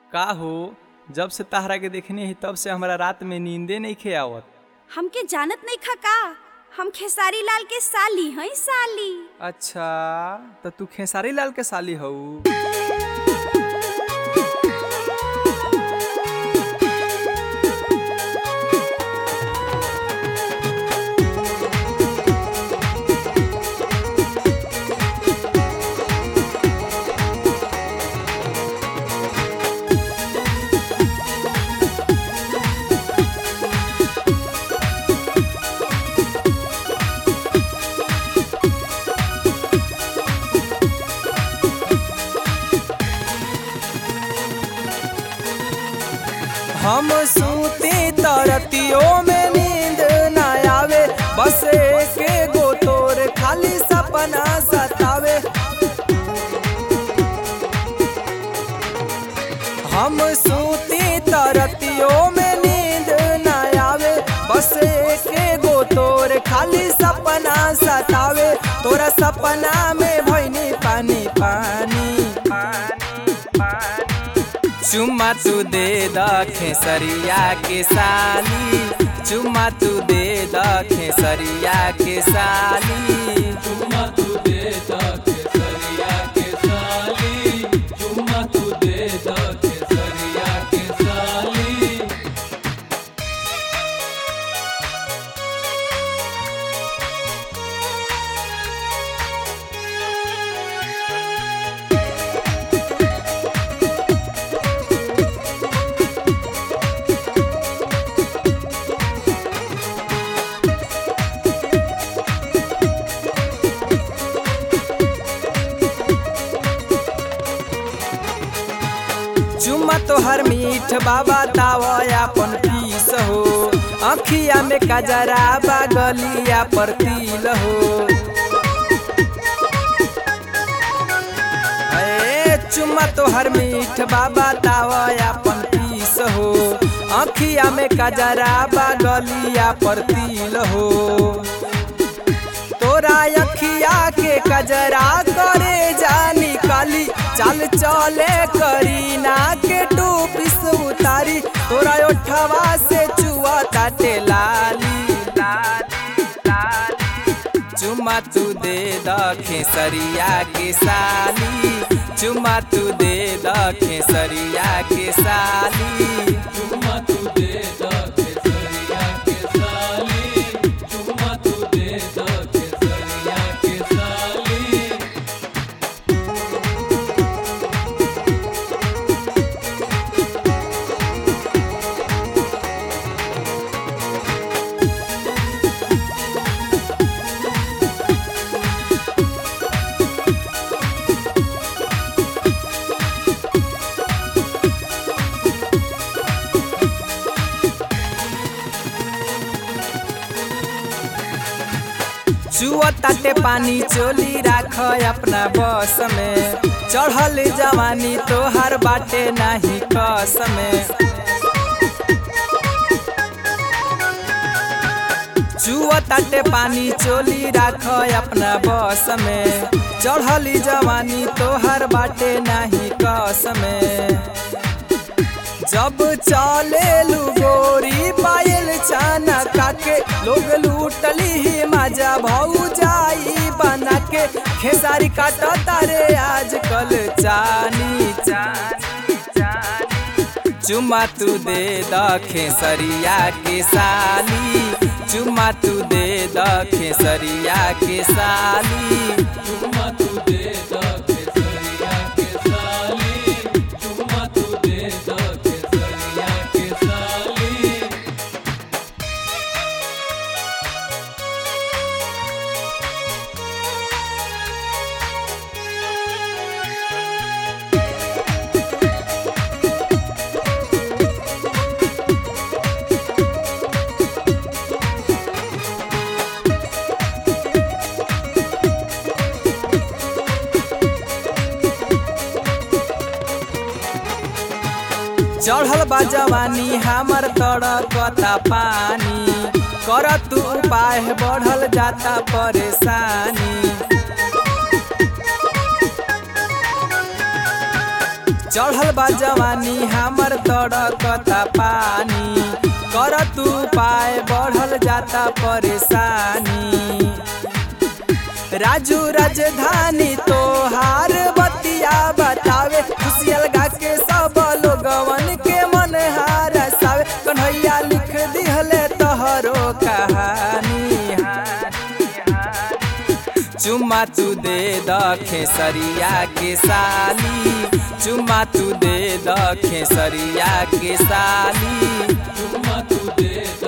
का हो जब से तहरा के देखने ही तब से हमरा रात में नींदे नहीं खे आवत हमके जानत नहीं खा का हम खेसारी लाल के साली हई साली अच्छा तो तू खेसारी लाल के साली हऊ हम सूती तरतियों में नींद न आवे बस एक गो तोर खाली सपना सतावे हम सूती तरतियों में नींद न आवे बस एक गो तोर खाली सपना सतावे तोरा सपना में भैनी पानी पानी पानी पानी चुम्मा तू दे द खेसरिया के साली चुम्मा तू दे द खेसरिया के साली चुम्मा तू दे द केसरिया के साली चुम्मा तू दे द केसरिया के साली चुम्मा तोहर मीठ बाबा तावा अपन पीस हो अखिया में कजरा गलिया पर तिल हो ए चुम्मा तोहर मीठ बाबा तावा अपन पीस हो अखिया में कजरा गलिया पर तिल हो तोरा अखिया के कजरा करे जानी काली चल चले करीना के टूपिस उतारी तोरा ओठवा से चुआ ताटे लाली लाली लाली चुमा तू दे द खेसरिया के साली चुमा तू दे द खेसरिया के साली चुम्मा तू दे द केसरिया के साली चुम्मा तू दे द केसरिया के साली चुआ ताटे पानी चोली राख अपना बस में चढ़ल जवानी तोहर बाटे नाही कस में चुआ ताटे पानी चोली राख अपना बस में चढ़ल जवानी तोहर बाटे नाही कस में जब चले लू गोरी पायल चाना काके लोग लूटली ही मजा भौ जाई बना के खेसारी काटा तारे आजकल चानी चानी चानी चुमा तू दे द खेसरिया के साली चुमा तू दे द खेसरिया के साली चुम्मा तू दे द केसरिया के साली चुम्मा तू दे द केसरिया के साली चढ़ल बा जवानी हमर तड़कता पानी कर तू उपाय बढ़ल जाता परेशानी चढ़ल बा जवानी हमर तड़कता पानी कर तू पाए बढ़ल जाता परेशानी राजू राजधानी तोहार बतिया बतावे खुशियल गा के सब लोगवन के मन हारसावे कन्हैया लिख दिहले तोहरो कहानी चुम्मा तू दे द खेसरिया के साली चुम्मा तू दे द खेसरिया के साली चुम्मा तू दे द